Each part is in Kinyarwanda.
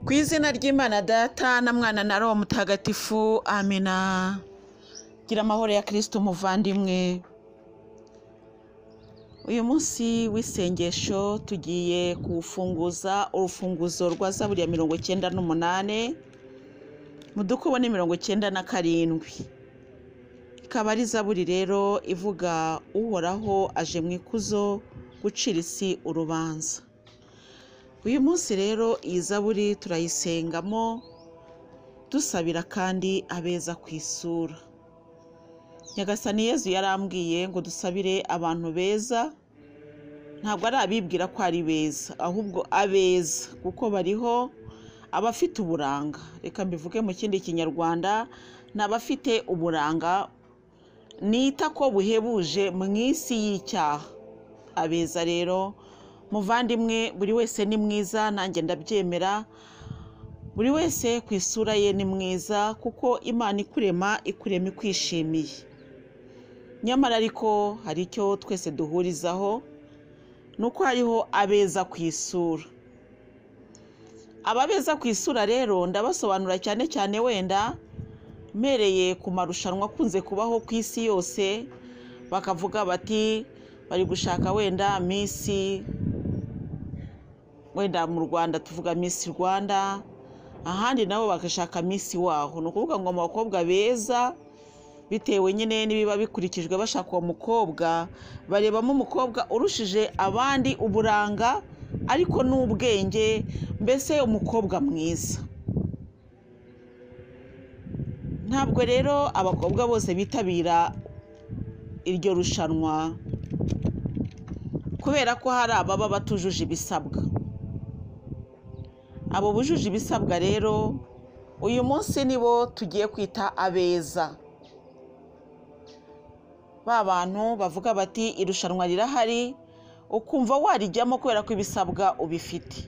Ku izina ry'Imana Data na Mwana na Roho Mutagatifu, amina. Gira amahoro ya Kristo umuvandimwe. Uyu munsi w'isengesho tugiye kuwufunguza urufunguzo rwa Zaburi ya mirongo icyenda n'umunane, mu dukubo ni mirongo icyenda na karindwi. Ikaba ari Zaburi rero ivuga uhoraho aje mu ikuzo gucira isi urubanza. uyu munsi rero iyi zaburi turayisengamo dusabira kandi abeza ku isura nyagasani yezu yarambwiye ngo dusabire abantu beza ntabwo ari abibwira ko ari beza ahubwo abeza kuko bariho abafite uburanga reka mbivuge mu kindi kinyarwanda ni abafite uburanga nita ko buhebuje mu isi y'icyaha abeza rero muvandimwe buri wese ni mwiza nanjye ndabyemera buri wese ku isura ye ni mwiza kuko imana ikurema ikurema ikwishimiye nyamara ariko hari icyo twese duhurizaho ni uko hariho abeza ku isura ababeza ku isura rero ndabasobanura cyane cyane wenda mpereye ku marushanwa akunze kubaho ku isi yose bakavuga bati bari gushaka wenda minsi wenda mu rwanda tuvuga misi rwanda ahandi nabo bagashaka misi waho ni ukuvuga ngo mu bakobwa beza bitewe nyine n'ibiba bikurikijwe bashaka uwo mukobwa barebamo umukobwa urushije abandi uburanga ariko n'ubwenge mbese umukobwa mwiza ntabwo rero abakobwa bose bitabira iryo rushanwa kubera ko hari ababa batujuje ibisabwa abo bujuje ibisabwa rero uyu munsi nibo tugiye kwita abeza ba bantu bavuga bati irushanwa rirahari ukumva warijyamo kubera ko ibisabwa ubifite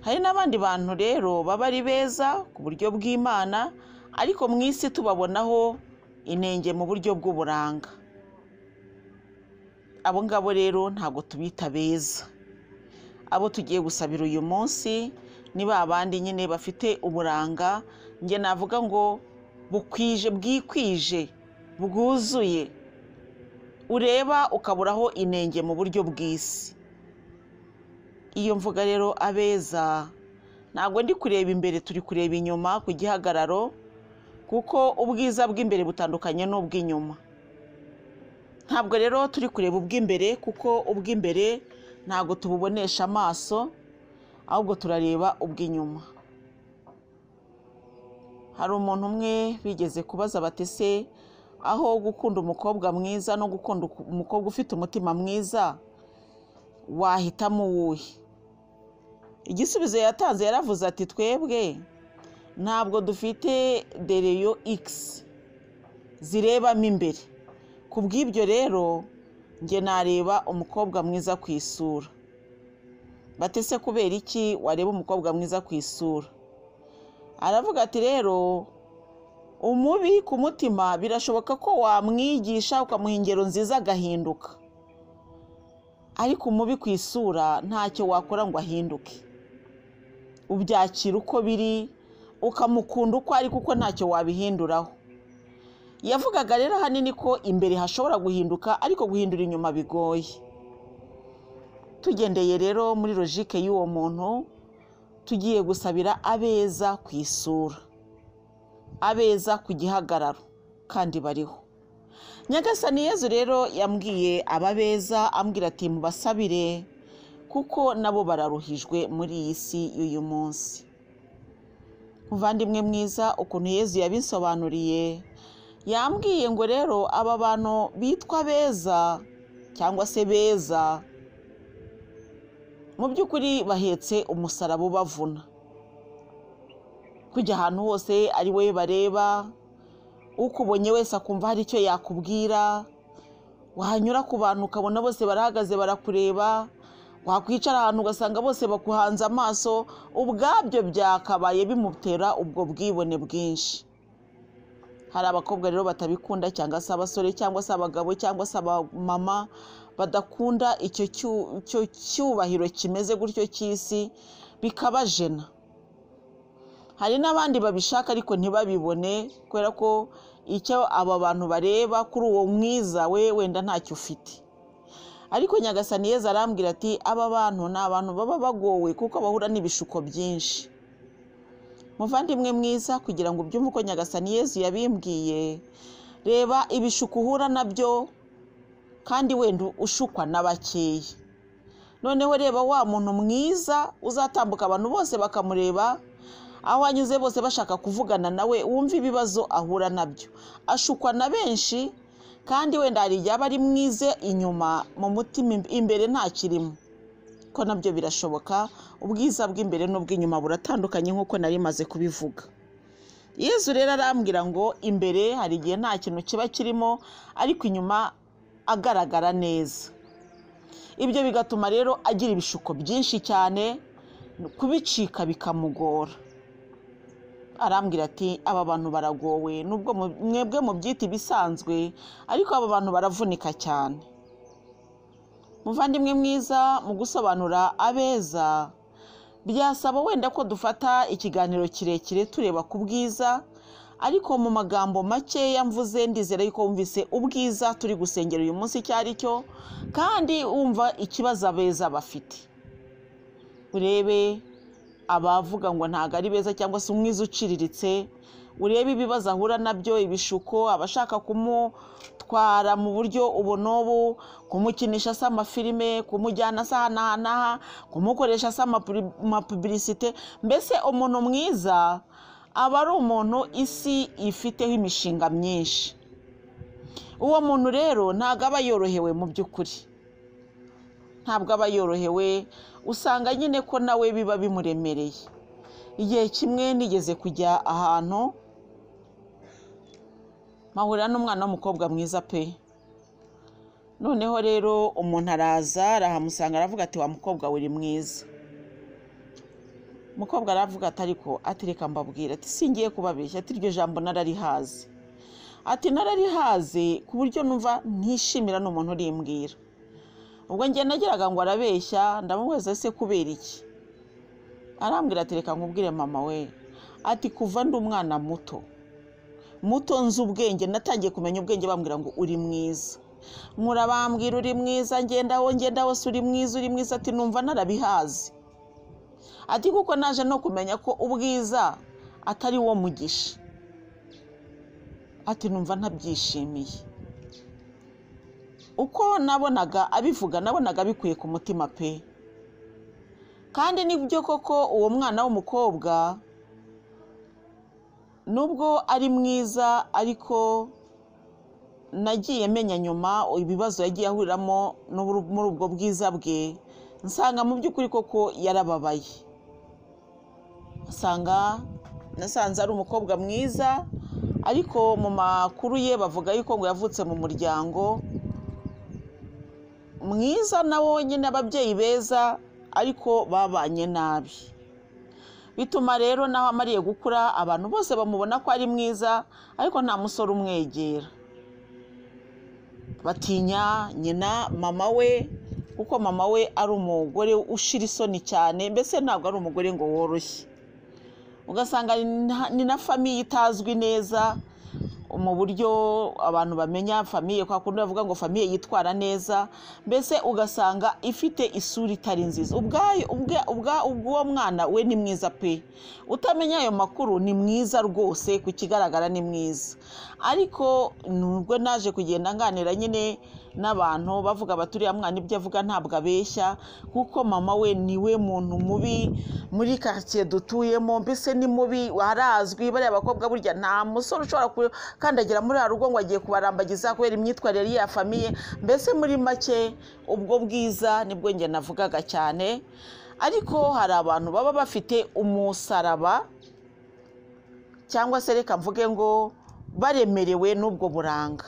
hari n'abandi bantu rero baba ari beza ku buryo bw'imana ariko mu isi tubabonaho inenge mu buryo bw'uburanga abo ngabo rero ntabwo tubita beza abo tugiye gusabira uyu munsi ni ba bandi nyine bafite uburanga njye navuga ngo bukwije bwikwije bwuzuye ureba ukaburaho inenge mu buryo bw'isi iyo mvuga rero abeza ntabwo ndi kureba imbere turi kureba inyuma ku gihagararo kuko ubwiza bw'imbere butandukanye n'ubw'inyuma ntabwo rero turi kureba ubw'imbere kuko ubw'imbere ntabwo tububonesha amaso ahubwo turareba ubw'inyuma hari umuntu umwe bigeze kubaza batese aho gukunda umukobwa mwiza no gukunda umukobwa ufite umutima mwiza wahitamo uwuhe igisubizo yatanze yaravuze ati twebwe ntabwo dufite dereyo ikisi zirebamo imbere ku bw'ibyo rero njye nareba umukobwa mwiza ku isura batese kubera iki wareba umukobwa mwiza ku isura aravuga ati rero umubi ku mutima birashoboka ko wamwigisha ukamuha ingero nziza agahinduka ariko umubi ku isura ntacyo wakora ngo ahinduke ubyakira uko biri ukamukunda uko ari kuko ntacyo wabihinduraho yavugaga rero ahanini ko imbere hashobora guhinduka ariko guhindura inyuma bigoye tugendeye rero muri logike y'uwo muntu tugiye gusabira abeza ku isura abeza ku gihagararo kandi bariho nyagasani yezu rero yambwiye ababeza ambwira ati mubasabire kuko nabo bararuhijwe muri iyi si y'uyu munsi muvandimwe mwiza ukuntu yezu yabisobanuriye yambwiye ngo rero aba bantu bitwa beza cyangwa se beza mu by'ukuri bahetse umusaraba ubavuna kujya ahantu hose ari we bareba ukubonye wese akumva hari icyo yakubwira wahanyura ku bantu ukabona bose barahagaze barakureba wakwicara ahantu ugasanga bose bakuhanze amaso ubwabyo byakabaye bimutera ubwo bwibone bwinshi hari abakobwa rero batabikunda cyangwa se abasore cyangwa se abagabo cyangwa se abamama badakunda icyo cyubahiro kimeze gutyo cy'isi bikabajena hari n'abandi babishaka ariko ntibabibone kubera ko icyo aba bantu bareba kuri uwo mwiza we wenda ntacyo ufite ariko nyagasani yeza arambwira ati aba bantu ni abantu baba bagowe kuko bahura n'ibishuko byinshi muvandimwe mwiza kugira ngo ubyumve uko nyagasani yezu yabimbwiye reba ibishuko uhura nabyo kandi wenda ushukwa na bakeya noneho reba wa muntu mwiza uzatambuka abantu bose bakamureba aho anyuze bose bashaka kuvugana nawe wumva ibibazo ahura nabyo ashukwa na benshi kandi wenda hari igihe aba ari mwize inyuma mu mutima imbere ntakirimo ko nabyo birashoboka ubwiza bw'imbere n'ubw'inyuma buratandukanye nk'uko nari maze kubivuga yezu rero arambwira ngo imbere hari igihe nta kintu kiba kirimo ariko inyuma agaragara neza ibyo bigatuma rero agira ibishuko byinshi cyane kubicika bikamugora arambwira ati aba bantu baragowe nubwo mu- mwebwe mubyita ibisanzwe ariko aba bantu baravunika cyane muvandimwe mwiza mu gusobanura abeza byasaba wenda ko dufata ikiganiro kirekire tureba ku bwiza ariko mu magambo makeya mvuze ndizera yuko wumvise ubwiza turi gusengera uyu munsi icyo ari cyo kandi wumva ikibazo abeza bafite urebe abavuga ngo ntabwo ari beza cyangwa se umwiza uciriritse urebe ibibazo ahura nabyo ibishuko abashaka kumutwara mu buryo ubu n'ubu kumukinisha asa amafilime kumujyana asa aha n'aha n'aha kumukoresha asa amapuri- amapubilisite mbese umuntu mwiza aba ari umuntu isi ifiteho imishinga myinshi uwo muntu rero ntabwo aba yorohewe mu by'ukuri ntabwo aba yorohewe usanga nyine ko nawe biba bimuremereye igihe kimwe nigeze kujya ahantu mpahurira n'umwana w'umukobwa mwiza pe noneho rero umuntu araza arahamusanga aravuga ati wa mukobwa we uri mwiza umukobwa aravuga ati ariko ati reka mbabwira ati singiye kubabeshya ati iryo jambo nararihazi ati nararihaze ku buryo numva ntishimira n'umuntu urimbwira ubwo njye nageraga ngo arabeshya ndamubaza se kubera iki arambwira ati reka nkubwire mama we ati kuva ndi umwana muto muto nzi ubwenge natangiye kumenya ubwenge bambwira ngo uri mwiza nkura bambwira uri mwiza ngenda aho ngenda hose uri mwiza uri mwiza ati numva narabihazi ati kuko naje no kumenya ko ubwiza atari wo mugisha ati numva ntabyishimiye uko nabonaga abivuga nabonaga bikwiye ku mutima pe kandi nibyo koko uwo mwana w'umukobwa nubwo ari mwiza ariko nagiye menya nyuma ibibazo yagiye ahuriramo n'uburu- muri ubwo bwiza bwe nsanga mu by'ukuri koko yarababaye asanga nasanze ari umukobwa mwiza ariko mu makuru ye bavuga yuko ngo yavutse mu muryango mwiza na wonyine ababyeyi beza ariko babanye nabi bituma rero naho amariye gukura abantu bose bamubona ko ari mwiza ariko nta musore umwegera batinya nyina mama we kuko mama we ari umugore ushira isoni cyane mbese ntabwo ari umugore ngo woroshye ugasanga ni na- ni na famiye itazwi neza mu buryo abantu bamenya famiye kwa kundi bavuga ngo famiye yitwara neza mbese ugasanga ifite isura itari nziza ubwayo ubwa- ubwa- ubw'uwo mwana we ni mwiza pe utamenya ayo makuru ni mwiza rwose ku kigaragara ni mwiza ariko nubwo naje kugenda nganira nyine n'abantu bavuga bati uriya mwana ibyo avuga ntabwo abeshya kuko mama we niwe muntu mubi muri karitsiye dutuyemo mbese ni mubi arazwi bariya bakobwa burya nta musore ushobora gukandagira muri ya rugo ngo agiye kubarambagiza kubera imyitwarire y'iya famiye mbese muri make ubwo bwiza nibwo njye navugaga cyane ariko hari abantu baba bafite umusaraba cyangwa se reka mvuge ngo baremerewe n'ubwo buranga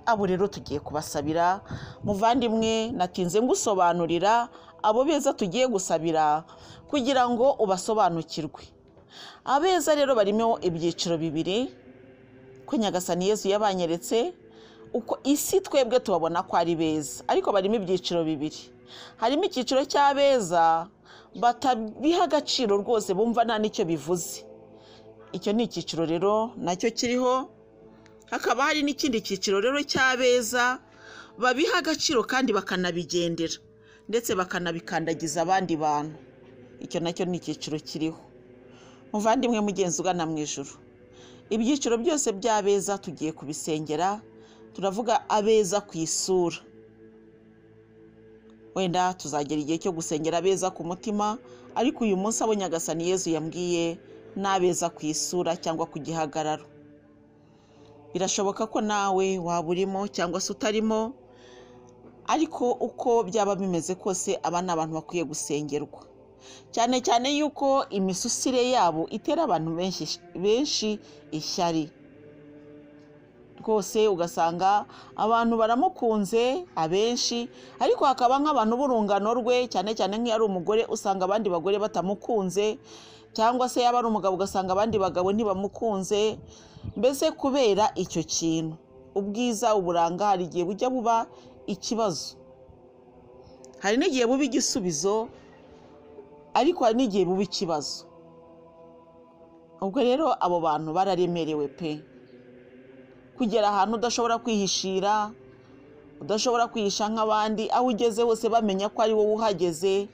abo rero tugiye kubasabira muvandimwe natinze ngusobanurira abo beza tugiye gusabira kugira ngo ubasobanukirwe abeza rero barimo ibyiciro bibiri ko nyagasani yezu yabanyeretse uko isi twebwe tubabona ko ari beza ariko barimo ibyiciro bibiri harimo icyiciro cy'abeza batabiha agaciro rwose bumva nta n'icyo bivuze icyo ni icyiciro rero nacyo kiriho hakaba hari n'ikindi cyiciro rero cy'abeza babiha agaciro kandi bakanabigendera ndetse bakanabikandagiza abandi bantu icyo nacyo ni icyiciro kiriho muvandimwe mugenzi ugana mu ijoro ibyiciro byose by'abeza tugiye kubisengera turavuga abeza ku isura wenda tuzagera igihe cyo gusengera abeza ku mutima ariko uyu munsi abo nyagasani yezu yambwiye ni abeza ku isura cyangwa ku gihagararo birashoboka ko nawe waba urimo cyangwa se utarimo ariko uko byaba bimeze kose aba ni abantu bakwiye gusengerwa cyane cyane yuko imisusire yabo itera abantu benshi benshi ishyari rwose ugasanga abantu baramukunze abenshi ariko hakaba nk'abantu b'urungano rwe cyane cyane nk'iyo ari umugore usanga abandi bagore batamukunze cyangwa se yaba ari umugabo ugasanga abandi bagabo ntibamukunze mbese kubera icyo kintu ubwiza uburanga hari igihe bujya buba ikibazo hari n'igihe buba igisubizo ariko hari n'igihe buba ikibazo ubwo rero abo bantu bararemerewe pe kugera ahantu udashobora kwihishira udashobora kwihisha nk'abandi aho ugeze hose bamenya ko ari wowe uhageze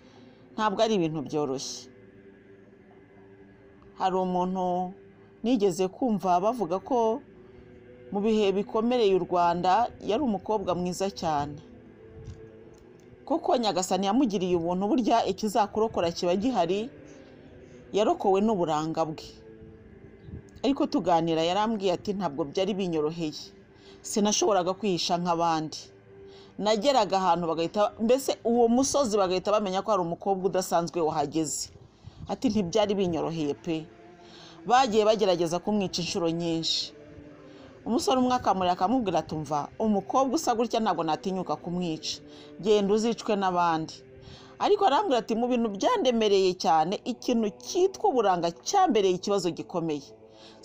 ntabwo ari ibintu byoroshye hari umuntu nigeze kumva bavuga ko mu bihe bikomereye u rwanda yari umukobwa mwiza cyane kuko nyagasani yamugiriye ubuntu burya ikizakurokora kiba gihari yarokowe n'uburanga bwe ariko tuganira yarambwiye ati ntabwo byari binyoroheye sinashoboraga kwihisha nk'abandi nageraga ahantu bagahita mbese uwo musozi bagahita bamenya ko hari umukobwa udasanzwe wahageze ati ntibyari binyoroheye pe bagiye bagerageza kumwica inshuro nyinshi umusore umwe akamurira akamubwira atumva umukobwa usa gutya ntabwo natinyuka kumwica genda uzicwe n'abandi ariko arambwira ati mu bintu byandemereye cyane ikintu cyitwa uburanga cyambereye ikibazo gikomeye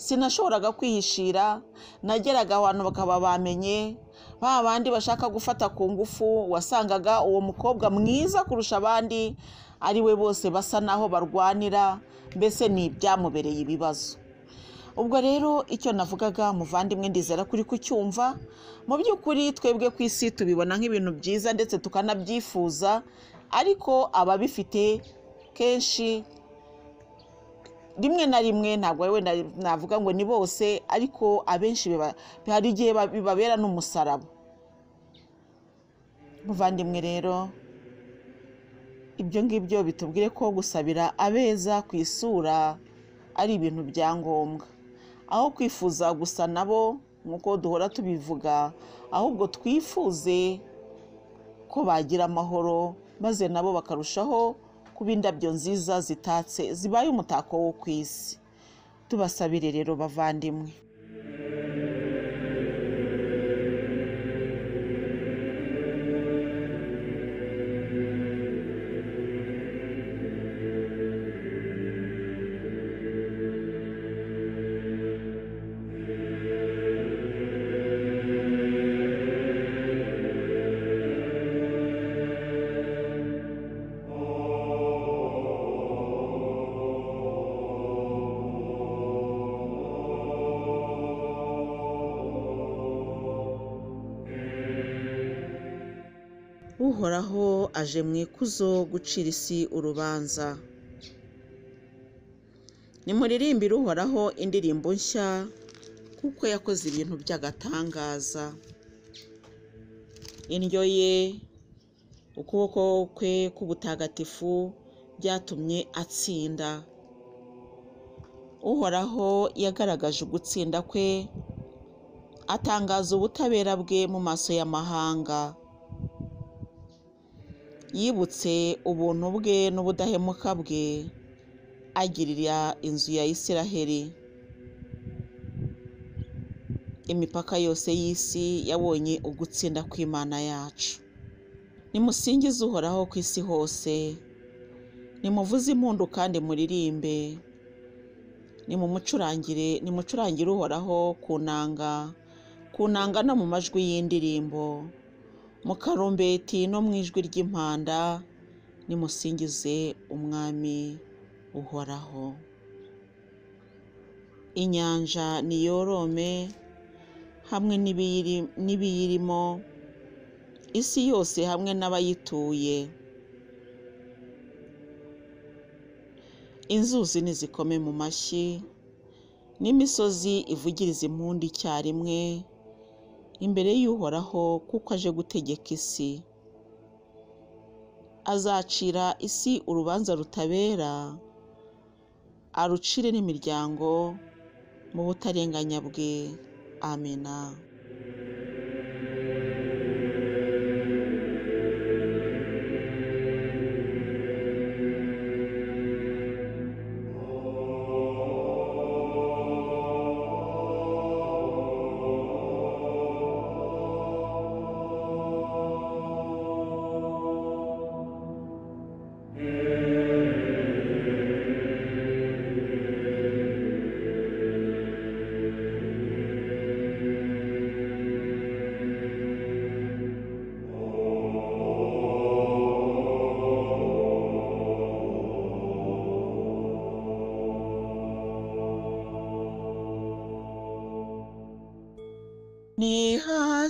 sinashoboraga kwihishira nageraga abantu bakaba bamenye ba bandi bashaka gufata ku ngufu wasangaga uwo mukobwa mwiza kurusha abandi ari we bose basa n'aho barwanira mbese ni ibyamubereye ibibazo ubwo rero icyo navugaga muvandimwe ndizera kuri kucyumva mu by'ukuri twebwe ku isi tubibona nk'ibintu byiza ndetse tukanabyifuza ariko ababifite kenshi rimwe na rimwe ntabwo wenda navuga ngo ni bose ariko abenshi hari igihe bibabera n'umusaraba muvandimwe rero ibyo ngibyo bitubwire ko gusabira abeza ku isura ari ibintu bya ngombwa aho kwifuza gusa nabo nk'uko duhora tubivuga ahubwo twifuze ko bagira amahoro maze nabo bakarushaho kuba indabyo nziza zitatse zibaye umutako wo ku isi tubasabire rero bavandimwe uhoraho aje mu ikuzo gucira isi urubanza nimuririmbire uhoraho indirimbo nshya kuko yakoze ibintu by'agatangaza indyo ye ukuboko kwe k'ubutagatifu byatumye atsinda uhoraho yagaragaje ugutsinda kwe atangaza ubutabera bwe mu maso y'amahanga yibutse ubuntu bwe n'ubudahemuka bwe agirira inzu ya Isiraheli imipaka yose y'isi yabonye ugutsinda kw'imana yacu nimusingize uhoraho ku isi hose nimuvuze impundu kandi muririmbe nimumucurangire nimucurangire uhoraho ku nanga ku nanga no mu majwi y'indirimbo mu karumbeti no mu ijwi ry'impanda nimusingize umwami uhoraho inyanja niyorome hamwe n'ibiyiri- n'ibiyirimo isi yose hamwe n'abayituye inzuzi nizikome mu mashyi n'imisozi ivugirize impundu icyarimwe imbere y'uhoraho kuko aje gutegeka isi azacira isi urubanza rutabera arucire n'imiryango mu butarenganya bwe amena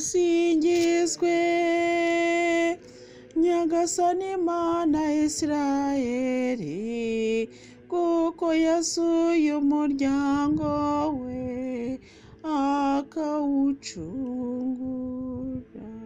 nihasingizwe nyagasani mana isirayeli kuko yasuye umuryango we akawucungura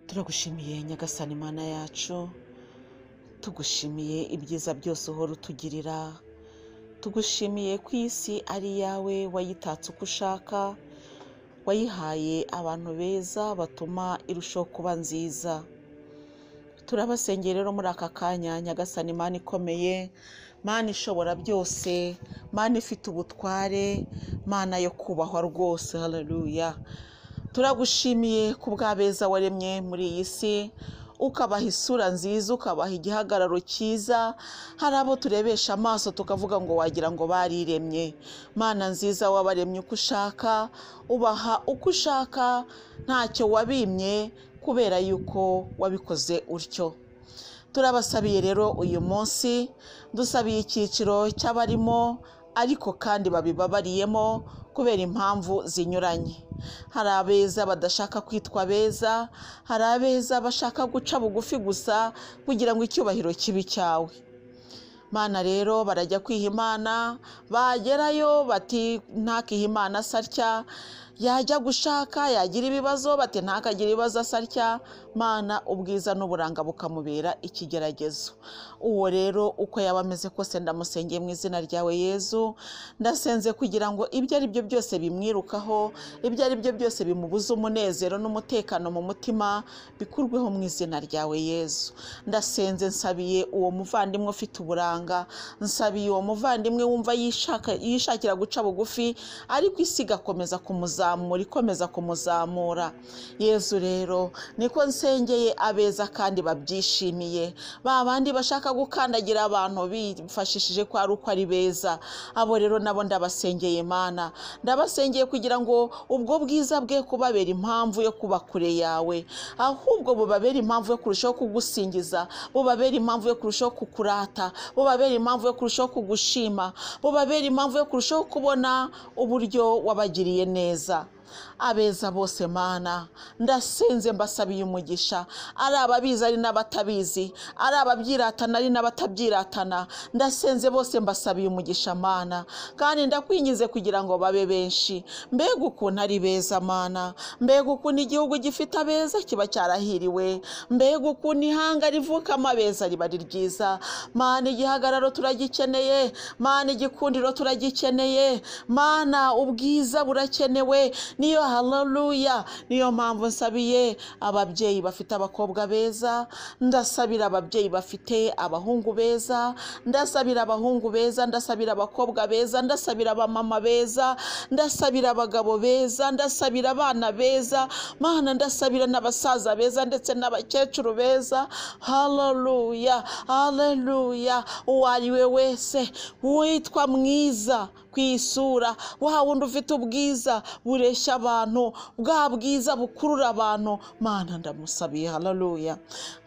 turagushimiye nyagasani mana yacu tugushimiye ibyiza byose uhora utugirira tugushimiye ko isi ari iyawe wayitatse uko ushaka wayihaye abantu beza batuma irushaho kuba nziza turabasengera rero muri aka kanya nyagasani mana ikomeye mana ishobora byose mana ifite ubutware mana yo kubahwa rwose haleluya turagushimiye ku bw'abeza waremye muri iyi si ukabaha isura nziza ukabaha igihagararo cyiza hari abo turebesha amaso tukavuga ngo wagira ngo bariremye mana nziza wabaremye uko ushaka ubaha uko ushaka ntacyo wabimye kubera yuko wabikoze utyo turabasabiye rero uyu munsi dusabiye icyiciro cy'abarimo ariko kandi babibabariyemo kubera impamvu zinyuranye hari abeza badashaka kwitwa beza hari abeza bashaka guca bugufi gusa kugira ngo icyubahiro kibe icyawe mana rero barajya kwiha imana bagerayo bati ntakihe imana asarya yajya gushaka yagira ibibazo bati ntakagire ibibazo asarya mana ubwiza n'uburanga bukamubera ikigeragezo uwo rero uko yaba ameze kose ndamusengeye mu izina ryawe yezu ndasenze kugira ngo ibyo ari byo byose bimwirukaho ibyo ari byo byose bimubuza umunezero n'umutekano mu mutima bikurweho mu izina ryawe yezu ndasenze nsabiye uwo muvandimwe ufite uburanga nsabiye uwo muvandimwe wumva yishaka- yishakira guca bugufi ariko isi igakomeza kumuzamura ikomeza kumuzamura yezu rero niko nsengeye abeza kandi babyishimiye ba bandi bashaka bashaka gukandagira abantu bifashishije ko ari uko ari beza abo rero nabo ndabasengeye imana ndabasengeye kugira ngo ubwo bwiza bwe kubabera impamvu yo kuba kure yawe ahubwo bubabera impamvu yo kurushaho kugusingiza bubabera impamvu yo kurushaho kukurata bubabera impamvu yo kurushaho kugushima bubabera impamvu yo kurushaho kubona uburyo wabagiriye neza abeza bose mana ndasenze mbasabiye umugisha ari ababizi ari n'abatabizi ari ababyiratana ari n'abatabyiratana ndasenze bose mbasabiye umugisha mana kandi ndakwingize kugira ngo babe benshi mbega ukuntu ari beza mana mbega ukuntu igihugu gifite abeza kiba cyarahiriwe mbega ukuntu ihanga rivukamo abeza riba ari ryiza mana igihagararo turagikeneye mana igikundiro turagikeneye mana ubwiza burakenewe niyo haleluya niyo mpamvu nsabiye ababyeyi bafite abakobwa beza ndasabira ababyeyi bafite abahungu beza ndasabira abahungu beza ndasabira abakobwa beza ndasabira abamama beza ndasabira abagabo beza ndasabira abana beza mana ndasabira n'abasaza beza ndetse n'abakecuru beza haleluya haleluya uwo ari we wese witwa mwiza ku isura wa wundi ufite ubwiza bureshya abantu bwa bwiza bukurura abantu mana ndamusabiye hararuya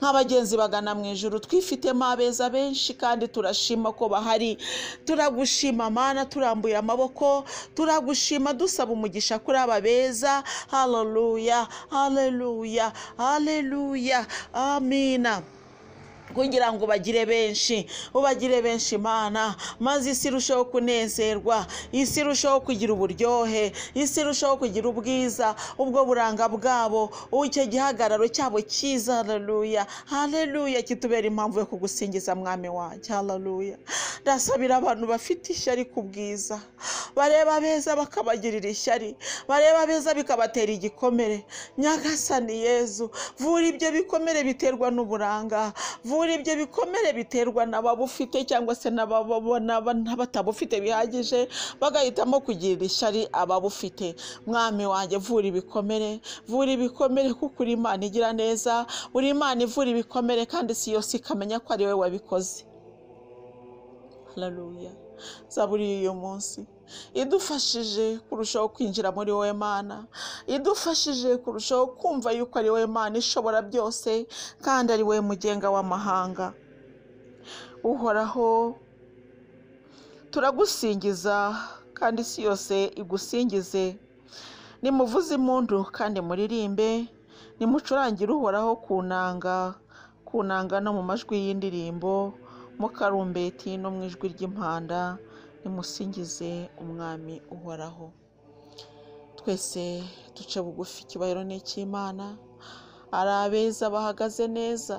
nk'abagenzi bagana mu ijoro twifitemo abeza benshi kandi turashima ko bahari turagushima mana turambuye amaboko turagushima dusaba umugisha kuri aba beza hararuya hararuya hararuya amina kugira ngo bagire benshi ubagire benshi imana maze isi irusheho kunezerwa isi irusheho kugira uburyohe isi irusheho kugira ubwiza ubwo buranga bwabo icyo gihagararo cyabo cyiza hararuya hararuya kitubera impamvu yo kugusingiza mwami wanjye hararuya ndasabira abantu bafite ishyari ku bwiza bareba beza bakabagirira ishyari bareba beza bikabatera igikomere nyagasani yezu vura ibyo bikomere biterwa n'uburanga vura ibyo bikomere biterwa n'ababufite cyangwa se n'abatabufite bihagije bagahitamo kugirira ishyari ababufite mwami wanjye vura ibikomere vura ibikomere kuko uri imana igira neza uri imana ivura ibikomere kandi si yose ikamenya ko ari wowe wabikoze hararuya zaburi y'uyu munsi idufashije kurushaho kwinjira muri wowe mana idufashije kurushaho kumva yuko ari wowe mana ishobora byose kandi ari wowe mugenga w'amahanga uhoraho turagusingiza kandi isi yose igusingize nimuvuze impundu kandi muririmbe nimucurangire uhoraho ku nanga ku nanga no mu majwi y'indirimbo mu karumbeti no mu ijwi ry'impanda nimusingize umwami uhoraho twese duce bugufi ikibayiro n'icy'imana ari abeza bahagaze neza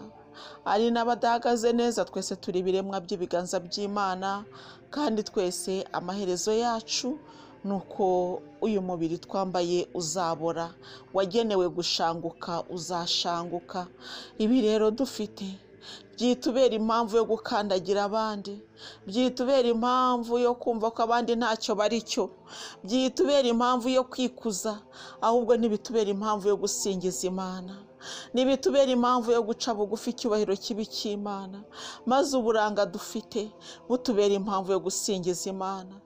ari n'abadahagaze neza twese turi ibiremwa by'ibiganza by'imana kandi twese amaherezo yacu ni uko uyu mubiri twambaye uzabora wagenewe gushanguka uzashanguka ibi rero dufite byitubera impamvu yo gukandagira abandi byitubera impamvu yo kumva ko abandi ntacyo bari cyo byitubera impamvu yo kwikuza ahubwo ntibitubera impamvu yo gusingiza imana ntibitubera impamvu yo guca bugufi icyubahiro kibi cy'imana maze uburanga dufite butubera impamvu yo gusingiza imana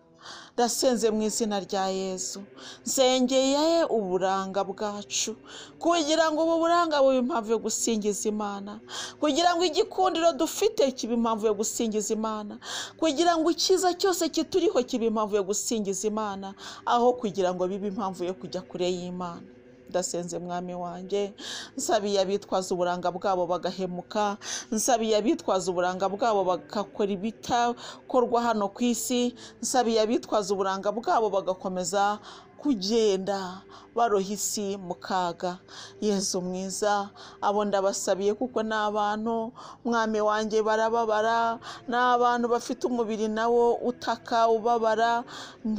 ndasenze mu izina rya yezu nsengeye uburanga bwacu kugira ngo ubu buranga bube impamvu yo gusingiza imana kugira ngo igikundiro dufite kibe impamvu yo gusingiza imana kugira ngo icyiza cyose kituriho kibe impamvu yo gusingiza imana aho kugira ngo bibe impamvu yo kujya kure y'imana ndasenze mwami wanjye nsabiye abitwaza uburanga bwabo bagahemuka nsabiye abitwaza uburanga bwabo bagakora ibitakorwa hano ku isi nsabiye abitwaza uburanga bwabo bagakomeza kugenda baroha isi mu kaga yezu mwiza abo ndabasabiye kuko ni abantu mwami wanjye barababara ni abantu bafite umubiri nawo utaka ubabara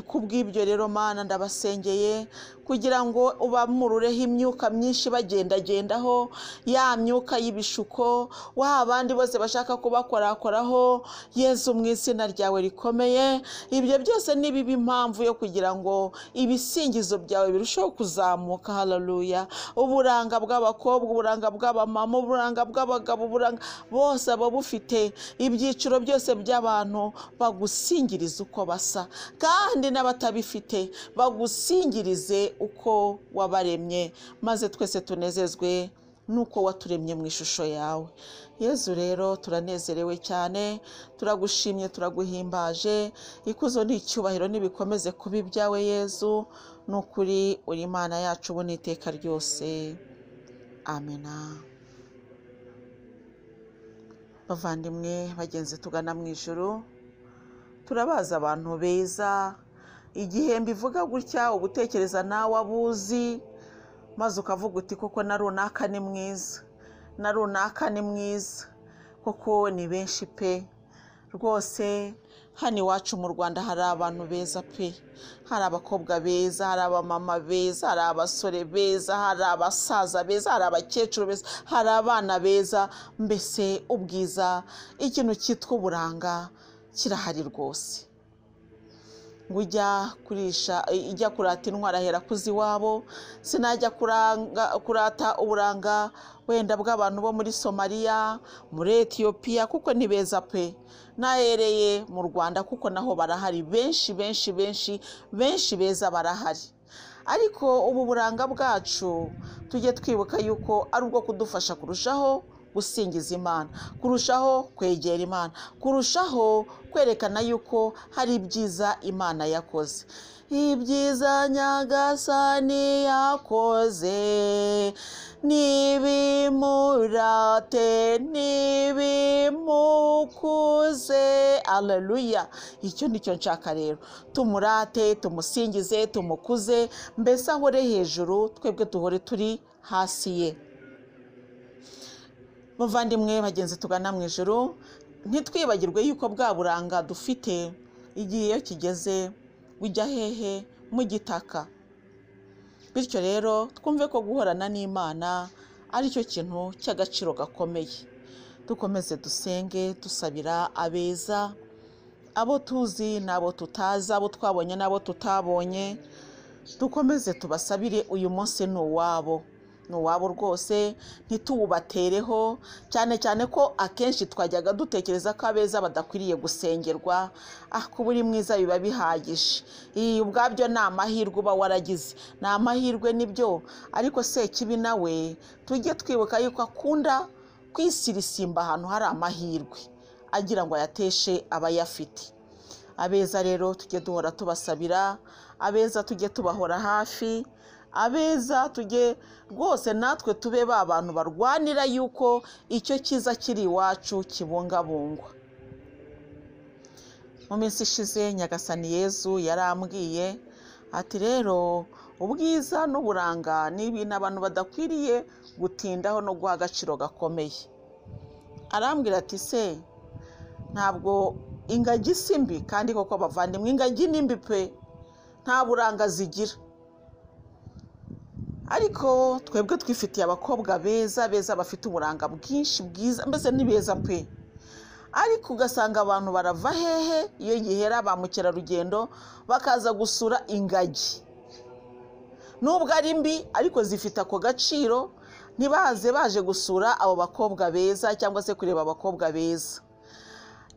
ku bw'ibyo rero mana ndabasengeye kugira ngo ubamurureho imyuka myinshi bagendagendaho ya myuka y'ibishuko waba abandi bose bashaka kubakorakoraho yezu mu izina ryawe rikomeye ibyo byose ni bibi impamvu yo kugira ngo ibisi ibisingizo byawe birushaho kuzamuka hararuya uburanga bw'abakobwa uburanga bw'abamama uburanga bw'abagabo uburanga bose baba bufite ibyiciro byose by'abantu bagusingiriza uko basa kandi n'abatabifite bagusingirize uko wabaremye maze twese tunezezwe nuko waturemye mu ishusho yawe yezu rero turanezerewe cyane turagushimye turaguhimbaje ikuzo ni icyubahiro n'ibikomeze kuba ibyawe yezu ni ukuri uri imana yacu ubu n'iteka ryose amena bavandimwe bagenzi tugana mu ijoro turabaza abantu beza igihe mbivuga gutya ugutekereza nawe abuzi maze ukavuga uti koko na runaka ni mwiza na runaka ni mwiza koko ni benshi pe rwose hano iwacu mu rwanda hari abantu beza pe hari abakobwa beza hari abamama beza hari abasore beza hari abasaza beza hari abakecuru beza hari abana beza mbese ubwiza ikintu cyitwa uburanga kirahari rwose ngo ujya kurisha ijya kurata intwara ahera kuzi iwabo sinajya kuranga- kurata uburanga wenda bw'abantu bo muri somaliya muri etiyopiya kuko ni beza pe n'ahereye mu rwanda kuko naho barahari benshi benshi benshi benshi beza barahari ariko ubu buranga bwacu tujye twibuka yuko ari ubwo kudufasha kurushaho gusingiza imana kurushaho kwegera imana kurushaho kwerekana yuko hari ibyiza imana yakoze ibyiza nyagasani yakoze nibimurate nibimukuze aleluya icyo nicyo nshaka rero tumurate tumusingize tumukuze mbese ahore hejuru twebwe duhore turi hasi ye muvandimwe bagenzi tugana mu ijoro ntitwibagirwe yuko bwa buranga dufite igihe iyo kigeze bujya hehe mu gitaka bityo rero twumve ko guhorana n'imana aricyo kintu cy'agaciro gakomeye dukomeze dusenge dusabira abeza abo tuzi n'abo tutazi abo twabonye n'abo tutabonye dukomeze tubasabire uyu munsi ni uwabo ni uwabo rwose ntituwubatereho cyane cyane ko akenshi twajyaga dutekereza ko abeza badakwiriye gusengerwa ah kuba uri mwiza biba bihagije iyi ubwabyo ni amahirwe uba waragize ni amahirwe nibyo ariko sekibi nawe tujye twibuka yuko akunda kwisirisima ahantu hari amahirwe agira ngo ayateshe abayafite abeza rero tujye duhora tubasabira abeza tujye tubahora hafi abeza tujye rwose natwe tube ba bantu barwanira yuko icyo cyiza kiri iwacu kibungabungwa mu minsi ishize nyagasani yezu yarambwiye ati rero ubwiza n'uburanga ni ibintu abantu badakwiriye gutindaho no guha agaciro gakomeye arambwira ati se ntabwo ingagi si mbi kandi koko abavandimwe ingagi ni mbi pe nta buranga zigira ariko twebwe twifitiye abakobwa beza beza bafite uburanga bwinshi bwiza mbese ni beza pe ariko ugasanga abantu barava hehe iyo gihera ba mukerarugendo bakaza gusura ingagi nubwo ari mbi ariko zifite ako gaciro ntibaze baje gusura abo bakobwa beza cyangwa se kureba abakobwa beza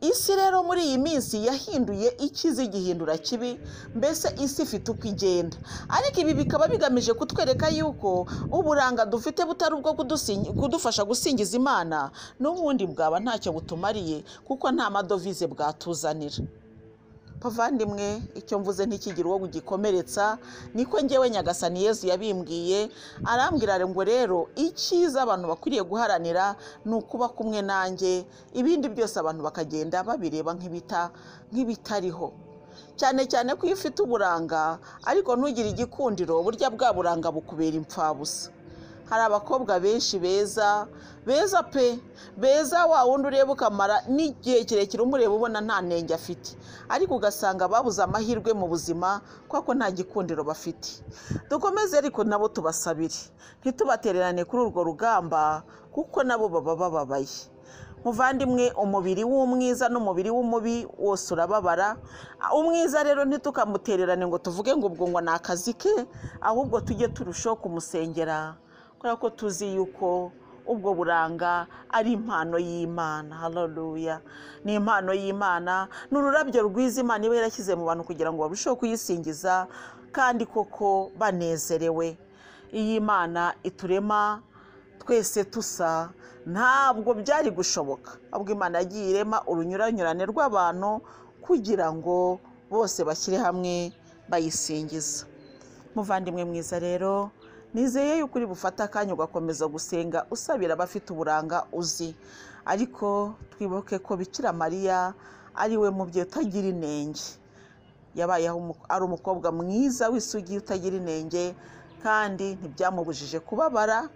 isi rero muri iyi minsi yahinduye ikiza igihindura kibi mbese isi ifite uko igenda ariko ibi bikaba bigamije kutwereka yuko uburanga dufite butari ubwo kudusingi- kudufasha gusingiza imana n'ubundi bwaba ntacyo butumariye kuko nta madovize bwatuzanira bavandimwe icyo mvuze ntikigira uwo gikomeretsa niko ngewe nyagasani yezu yabimbwiye arambwira ngo rero icyiza abantu bakwiriye guharanira ni ukuba kumwe nanjye ibindi byose abantu bakagenda babireba nk'ibita nk'ibitariho cyane cyane ko iyo ufite uburanga ariko ntugire igikundiro burya bwa buranga bukubera impfabusa hari abakobwa benshi beza beza pe beza wa wundi ureba ukamara n'igihe kirekire umureba ubona nta ntenge afite ariko ugasanga babuze amahirwe mu buzima kuko nta gikundiro bafite dukomeze ariko nabo tubasabire ntitubatererane kuri urwo rugamba kuko nabo baba bababaye muvandimwe umubiri w'umwiza n'umubiri w'umubi wose urababara umwiza rero ntitukamutererane ngo tuvuge ngo ubwo ngo ni akazi ke ahubwo tujye turushaho kumusengera kubera ko tuzi yuko ubwo buranga ari impano y'imana haleluya ni impano y'imana ni ururabyo rwiza imana iba yarashyize mu bantu kugira ngo barusheho kuyisingiza kandi koko banezerewe iyi mana iturema twese tusa ntabwo byari gushoboka ahubwo imana yagiye irema urunyuranyurane rw'abantu kugira ngo bose bashyire hamwe bayisingiza muvandimwe mwiza rero nizeye yuko uri bufate akanya ugakomeza gusenga usabira abafite uburanga uzi ariko twibuke ko bikira mariya ari we mubyeyi utagira inenge yabaye ari umukobwa mwiza w'isugi utagira inenge kandi ntibyamubujije kubabara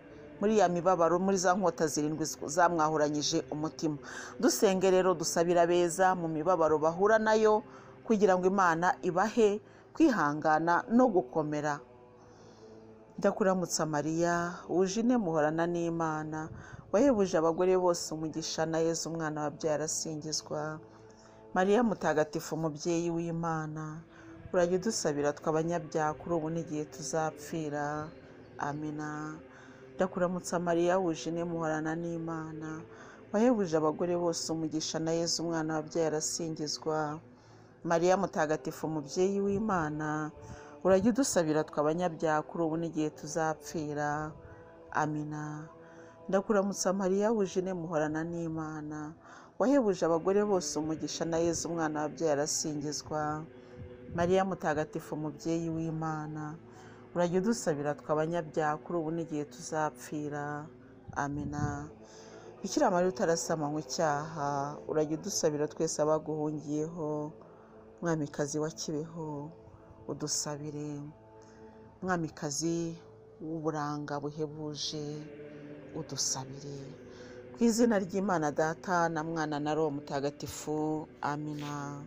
muri ya mibabaro muri za nkota zirindwi zamwahuranyije umutima dusenge rero dusabira beza mu mibabaro bahura nayo kugira ngo imana ibahe kwihangana no gukomera ndakuramutsa mariya wuje ine muhorana n'imana wahebuje abagore bose umugisha na yezu umwana wabyaye arasingizwa mariya mutagatifu umubyeyi w'imana urajya udusabira tw'abanyabyaha kuri ubu n'igihe tuzapfira amina ndakuramutsa mariya wuje ine muhorana n'imana wahebuje abagore bose umugisha na yezu umwana wabyaye arasingizwa mariya mutagatifu umubyeyi w'imana urajya udusabira tw'abanyabyaha kuri ubu n'igihe tuzapfira amina ndakuramutsa mariya wuje ine muhorana n'imana wahebuje abagore bose umugisha na yezu umwana wabyaye arasingizwa mariya mutagatifu umubyeyi w'imana urajya udusabira tw'abanyabyaha kuri ubu n'igihe tuzapfira amina bikira amara utarasama icyaha urajya udusabira twese abaguhungiyeho mwamikazi wa kibeho udusabire mwamikazi w'uburanga buhebuje udusabire ku izina ry'imana data na mwana na roho mutagatifu amina